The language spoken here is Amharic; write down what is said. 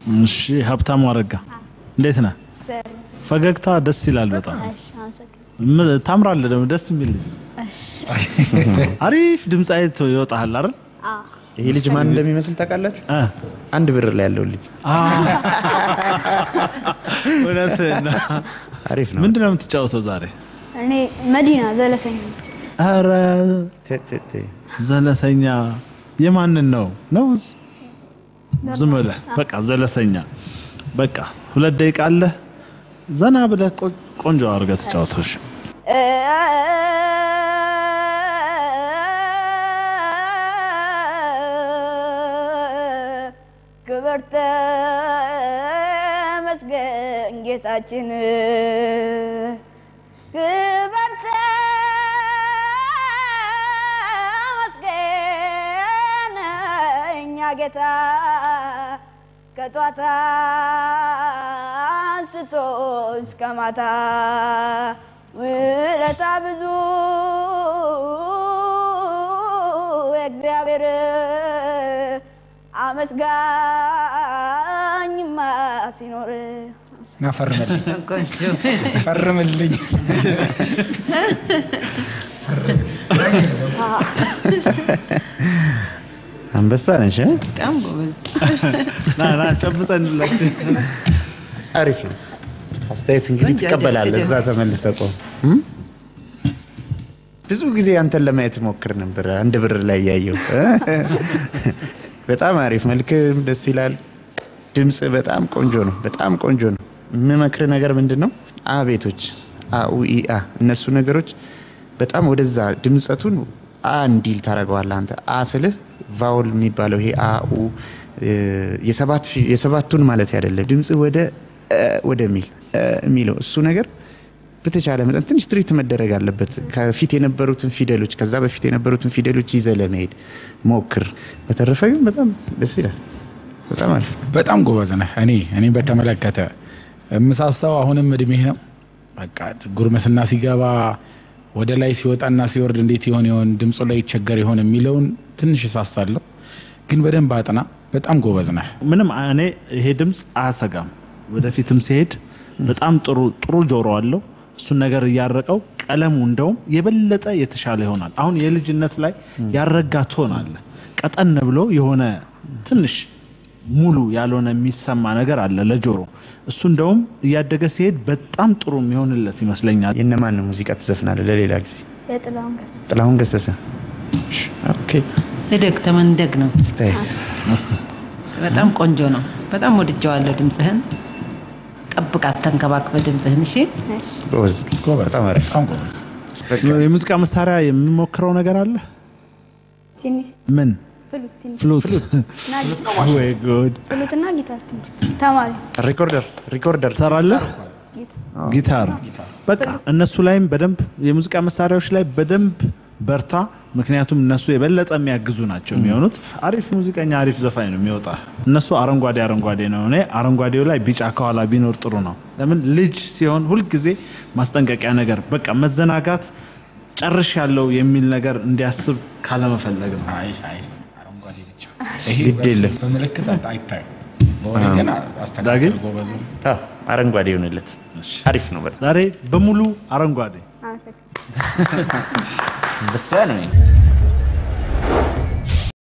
እሺ ሀብታሙ አረጋ እንዴት ነህ? ፈገግታ ደስ ይላል በጣም ም- ታምራለህ። ደግሞ ደስ የሚል ልጅ አሪፍ ድምፃዊ ይወጣሃል አይደል? ይሄ ልጅ ማን እንደሚመስል ታውቃላችሁ? እ አንድ ብር ላይ ያለው ልጅ አ እውነትህን ነው። አሪፍ ነው። ምንድን ነው የምትጫወተው ዛሬ? እኔ መዲና ዘለሰኝ ኧረ ተ- ተ- ተ- ዘለሰኛ የማንን ነው ነው? ዝም ብለህ በቃ ዘለሰኛ በቃ ሁለት ደቂቃ አለህ። ዘና ብለህ ቆ- ቆንጆ አድርገህ ተጫወተሽ። ክብር ተመስገን ጌታችን ክብር ተመስገን እኛ ጌታ ከጧት አንስቶ እስከ ማታ ውለታ ብዙ እግዚአብሔር አመስጋኝማ ሲኖር ፈርምልኝ ፈርምልኝ። አንበሳ ነሽ እ? በጣም ጎበዝ። ና ና ጨብጠንላችሁ። አሪፍ ነው። አስተያየት እንግዲህ ቆንጆ ትቀበላለህ። አይደል? እዛ ተመልሰህ ቆም። እም? ብዙ ጊዜ አንተን ለማየት ሞክር ነበር። አንድ ብር ላይ ያየው በጣም አሪፍ መልክም ደስ ይላል። ድምፅ በጣም ቆንጆ ነው። በጣም ቆንጆ ነው። የምመክር ነገር ምንድን ነው? አ ቤቶች አኡኢአ እነሱ ነገሮች በጣም ወደዛ ድምፀቱን አ እንዲል ታደርገዋለህ አንተ አ ስልህ ቫውል የሚባለው ይሄ አኡ የሰባት ፊ- የሰባቱን ማለት አይደለም ድምፅ ወደ እ ወደሚል እ የሚለው እሱ ነገር በተቻለ መጠን ትንሽ ትሪት መደረግ አለበት። ከፊት የነበሩትን ፊደሎች ከዛ በፊት የነበሩትን ፊደሎች ይዘህ ለመሄድ ሞክር። በተረፈ ግን በጣም ደስ ይላል። በጣም አሪፍ በጣም ጎበዝ ነህ። እኔ እኔ በተመለከተ የምሳሳው አሁንም እድሜህ ነው። በቃ ጉርምስና ሲገባ ወደ ላይ ሲወጣና ሲወርድ እንዴት ይሆን ይሆን ድምፁ ላይ ይቸገር ይሆን የሚለውን ትንሽ እሳሳለሁ። ግን በደንብ አጥና። በጣም ጎበዝ ነህ። ምንም እኔ ይሄ ድምፅ አያሰጋም። ወደፊትም ሲሄድ በጣም ጥሩ ጥሩ ጆሮ አለው። እሱን ነገር እያረቀው ቀለሙ እንደውም የበለጠ የተሻለ ይሆናል። አሁን የልጅነት ላይ ያረጋ ቶን አለ። ቀጠን ብሎ የሆነ ትንሽ ሙሉ ያልሆነ የሚሰማ ነገር አለ ለጆሮ። እሱ እንደውም እያደገ ሲሄድ በጣም ጥሩ የሚሆንለት ይመስለኛል። የእነማን ሙዚቃ ትዘፍናለህ? ለሌላ ጊዜ የጥላሁን ገሰሰ ጥላሁን ገሰሰ። ኦኬ እደግ ተመንደግ ነው። አስተያየት በጣም ቆንጆ ነው። በጣም ወድጀዋለሁ ድምፅህን። ጠብቃት፣ ተንከባክበ ድምፅህን። እሺ ጎበዝ፣ ጎበዝ፣ በጣም አሪፍ። በጣም ጎበዝ። የሙዚቃ መሳሪያ የሚሞክረው ነገር አለ። ትንሽ ምን ፍሉት ትንሽ ፍሉት? እና ጊታር ወይ ጉድ! ፍሉት እና ጊታር ትንሽ ተማሪ ሪኮርደር ሪኮርደር ትሰራለህ? ጊታር በቃ እነሱ ላይም በደንብ የሙዚቃ መሳሪያዎች ላይ በደንብ በርታ። ምክንያቱም እነሱ የበለጠ የሚያግዙ ናቸው የሚሆኑት። አሪፍ ሙዚቀኛ፣ አሪፍ ዘፋኝ ነው የሚወጣ። እነሱ አረንጓዴ አረንጓዴ ነው። እኔ አረንጓዴው ላይ ቢጫ ከኋላ ቢኖር ጥሩ ነው። ለምን ልጅ ሲሆን ሁልጊዜ ማስጠንቀቂያ ነገር በቃ መዘናጋት ጨርሽ ያለው የሚል ነገር እንዲያስብ ካለመፈለግ ነው። አይ አይ አረንጓዴ ብቻ ይሄ ግድ የለም። በምልክት አይታይም። በወሬ ግን አስተካክል ዳግም? ጎበዙ። አዎ፣ አረንጓዴ ይሆንለት። አሪፍ ነው በጣም ዛሬ በሙሉ አረንጓዴ አመሰግናለሁ። በሳ ነው።